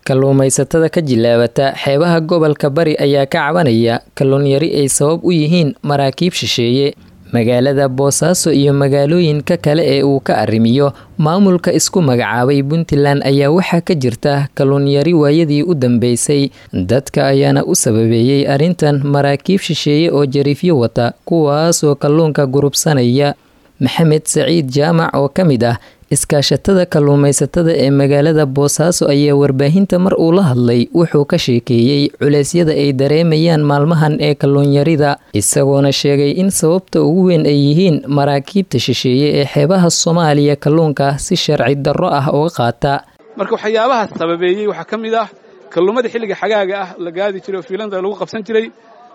kalluumaysatada ka jilaabata xeebaha gobolka bari ayaa ka cabanaya kalluun yari ay sabab u yihiin maraakiib shisheeye magaalada boosaaso iyo magaalooyinka kale ee uu ka arrimiyo maamulka isku magacaabay puntland ayaa waxaa ka jirta kalluun yari waayadii u dambeysay dadka ayaana u sababeeyey arrintan maraakiib shisheeye oo jariifyo wata kuwaasoo kalluunka gurubsanaya maxamed saciid jaamac oo ka mid ah iskaashatada kalluumaysatada ee magaalada boosaaso ayaa warbaahinta mar uu la hadlay wuxuu ka sheekeeyey culeysyada ay dareemayaan maalmahan ee kalluunyarida isagoona sheegay in sababta ugu weyn ay yihiin maraakiibta shisheeye ee xeebaha soomaaliya kalluunka si sharci darro ah uga qaata marka waxyaabaha sababeeyey waxaa ka mid ah kalluumadii xilliga xagaaga ah la gaadi jiray oo fiilanta lagu qabsan jiray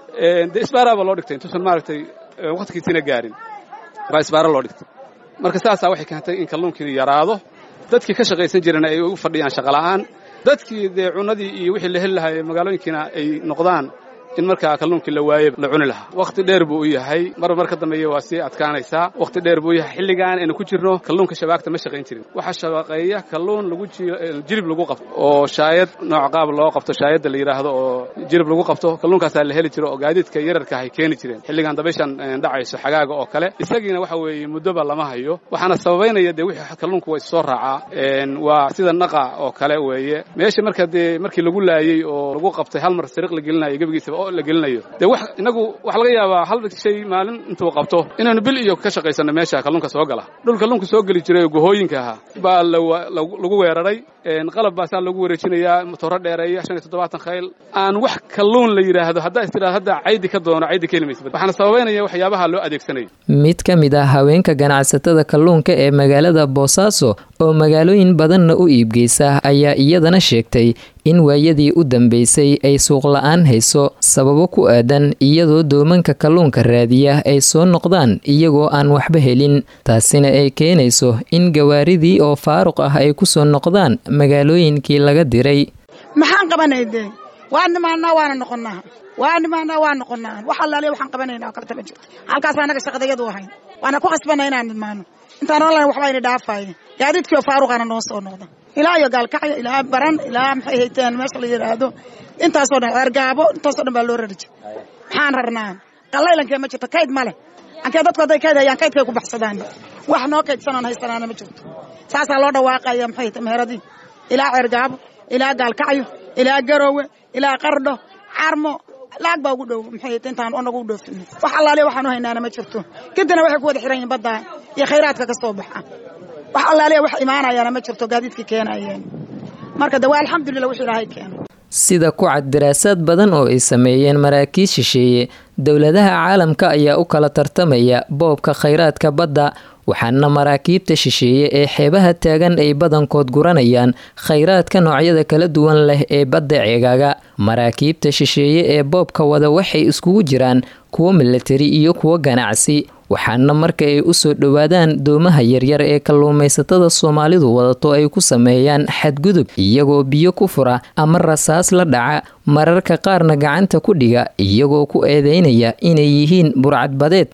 dee isbaaraaba loo dhigtay intuusan maaragtay wakhtigiisina gaarin baa isbaara loo dhigtay marka saasaa waxay keentay in kalluunkii yaraado dadkii ka shaqaysan jirana ay u fadhiyaan shaqola'aan dadkii dee cunadii iyo wixii la heli lahaa magaalooyinkiina ay noqdaan in markaa kalluunkii la waaye la cuni lahaa wakhti dheer buu u yahay mar mar ka dambeeya waa sii adkaanaysaa wakhti dheer buu u yahay xilligan aynu ku jirno kalluunka shabaagta ma shaqayn jirin waxaa shabaqeeya kalluun lagu jilib lagu qabto oo shaayad nooc qaab loo qabto shaayadda la yidhaahdo oo jilib lagu qabto kalluunkaasaa la heli jiro oo gaadiidka yararka ay keeni jireen xilligan dabayshan dhacayso xagaaga oo kale isagiina waxa weeye muddoba lama hayo waxaana sababaynaya dee wixii kalluunku waa issoo raacaa waa sida naqa oo kale weeye meesha marka dee markii lagu laayey oo lagu qabtay hal mar sariiq la gelinayo gebigiisaba la gelinayo dee wax inagu waxaa laga yaabaa hal shay maalin intuu qabto inaynu bil iyo ka shaqaysanno meesha kalluunka soo gala dhul kalluunka soo geli jiray oo gohooyinka ahaa baa lagu weeraray qalab baasaa lagu wareejinayaa matooro dheereeya shan iyo toddobaatan khayl aan wax kalluun la yidhaahdo haddaa is tidhahdo hadda caydi ka doono caydi ka helimaysa waxaana sababaynaya waxyaabaha loo adeegsanayo mid ka mid ah haweenka ganacsatada kalluunka ee magaalada boosaaso oo magaalooyin badanna u iibgeysa ayaa iyadana sheegtay in waayadii u dambeysay ay suuqla-aan hayso sababo ku aadan iyadoo doomanka kalluunka raadiya ay soo noqdaan iyagoo aan waxba helin taasina ay keenayso in gawaaridii oo faaruq ah ay ku soo noqdaan magaalooyinkii laga diray maxaan qabanay dee waa nimaanaa waana noqonnaa waa nimaanaa waa noqonnaa wax allaaliya waxaan qabanayna oo kaleta ma jirto halkaasa annaga shaqadayadu ahayn waana ku qasbanna inaan nidmaano intaan online waxba ayna dhaafaaye gaadiidkiio faaruqaana noo soo noqda ilaa iyo gaalkacyo ilaa baran ilaa maxay hayteen meesha la yidhaahdo intaasoo dhan ceergaabo intaasoo dhan baa loo rari jir maxaan rarnaa qallaylankee ma jirto kayd ma leh ankee dadku hadday kayd hayaan kaydkay ku baxsadaan wax noo kaydsanaan haysanaana ma jirto saasaa loo dhawaaqaya maxay hayte meheradii ilaa ceergaabo ilaa gaalkacyo ilaa garoowe ilaa qardho carmo lacag baa ugu dhow maxay hayte intaan onagu u dhoofin wax allaaliya waxaan u haynaana ma jirto kadibna waxay ku wada xiran yihin baddaa iyo khayraadka ka soo baxa wax allaaliya wax imaanayaana ma jirto gaadiidkii keenayeen marka de waa alxamdulillah wix ilaahay keeno sida ku cad daraasaad badan oo ay sameeyeen maraakiis shisheeye dowladaha caalamka ayaa u kala tartamaya boobka khayraadka badda waxaana maraakiibta shisheeye ee xeebaha taagan ay badankood guranayaan khayraadka noocyada kala duwan leh ee badda ceegaaga maraakiibta shisheeye ee boobka wada waxay iskugu jiraan kuwo milatari iyo kuwo ganacsi waxaana marka ay u soo dhowaadaan doomaha yaryar ee kalluumaysatada soomaalidu wadato ay ku sameeyaan xadgudub iyagoo biyo ku fura ama rasaas la dhaca mararka qaarna gacanta ku dhiga iyagoo ku eedeynaya inay yihiin burcadbadeed